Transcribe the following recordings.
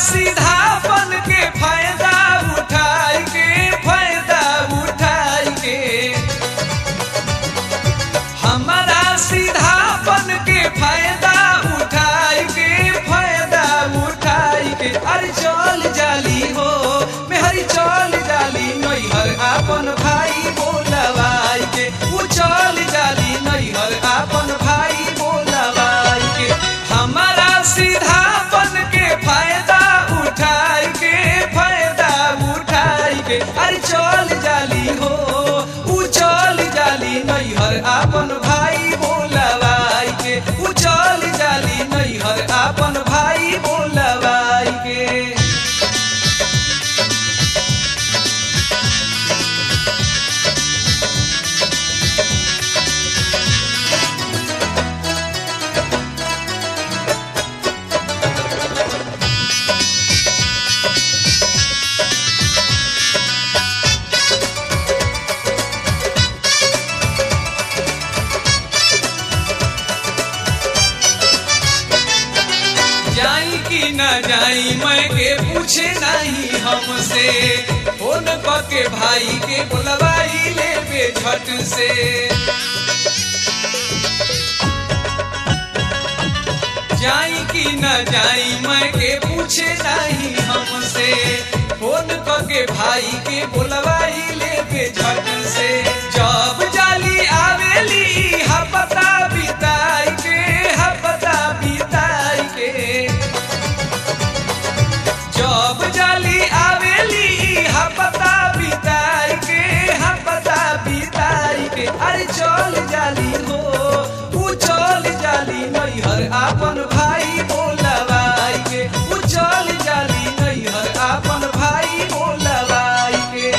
सीधा बन के फायदा उठाई के फायदा उठाई के हमारा सीधा बन के फायदा उठाई के फायदा उठाई के अरे चल जाली हो मेहरी चल जाली नैहर आपन भाई बोलवाई के वो चल जाली नैहर आपन भाई बोलवाई के हमारा सीधा बन के फायदा उठाई के फायदा उठाई के अरे चल जाली हो उ चल जाली नैहर आपन भाई बोलवाई के उ चल जाली नैहर आपन भाई बोलवाई के जाई कि न जाई मैं के पूछे नहीं हमसे फोन के भाई के बुलवाई ले बे झट से जाई कि न जाई मैं के पूछे नहीं हमसे फोन के भाई के बुलवाई ले बे झट से जब जाली आवेली हपता बिताई के हपता बिताई के जब जाली आवेली हपता बिताई के हपता बिताई के अरे चल जाली हो उ चल जाली नैहर आपन भाई बोलवाई के उ चल जाली नैहर आपन भाई बोलवाई के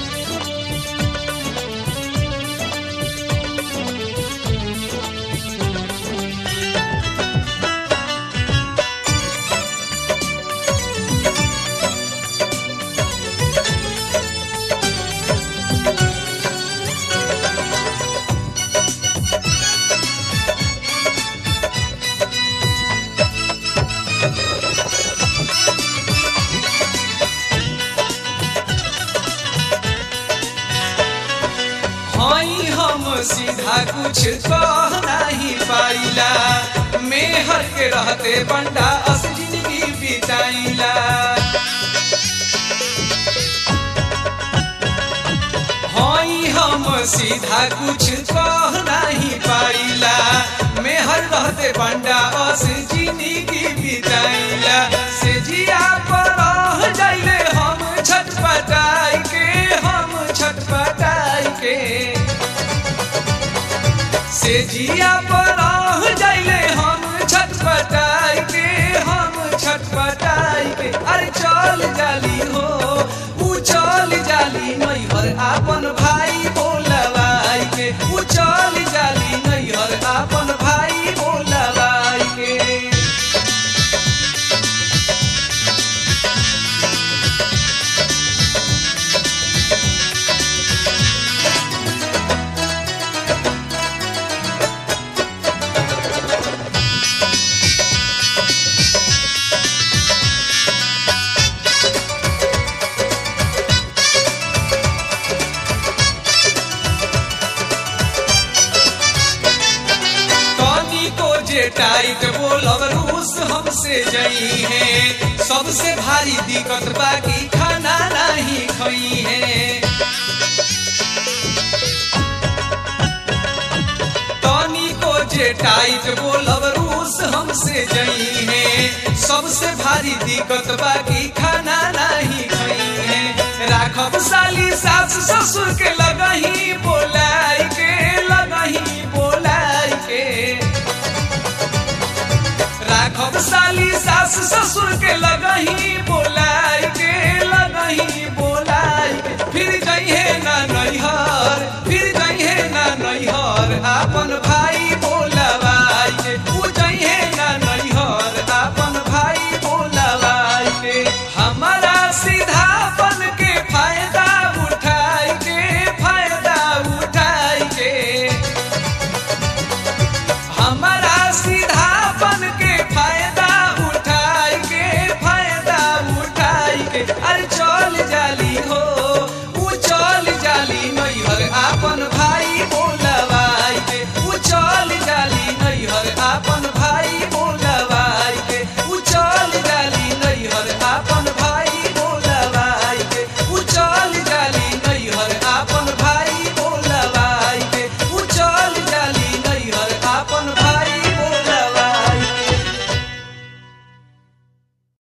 हई हम सीधा कुछ कह नहीं पाइला मेहर के रहते बंडा अस जिंदगी बिताइला हई हम सीधा कुछ कह नहीं पाइला मेहर रहते बंडा अस जिंदगी बिताइला से जिया पर रह जाइले हम छटपटाई के हम छटपटाई के से जिया पर रह जाइले हम छटपटाई के हम छटपटाई के अरे चल जाली हो उ चल जाली नैहर आपन भाई बोलवाई के उ चल जाली नैहर आपन भाई बोलवाई के तनी को जे टाइट बोलब रूस हमसे जई है सबसे भारी दिक्कत बाकी खाना नहीं खई है तनी को जे टाइट बोलब रूस हमसे जई है सबसे भारी दिक्कत बाकी खाना नहीं खई है राखब साली सास ससुर के लगही बोलाई के लगही बोलाई के राखब साली सास ससुर के लगही बोलाई के लगही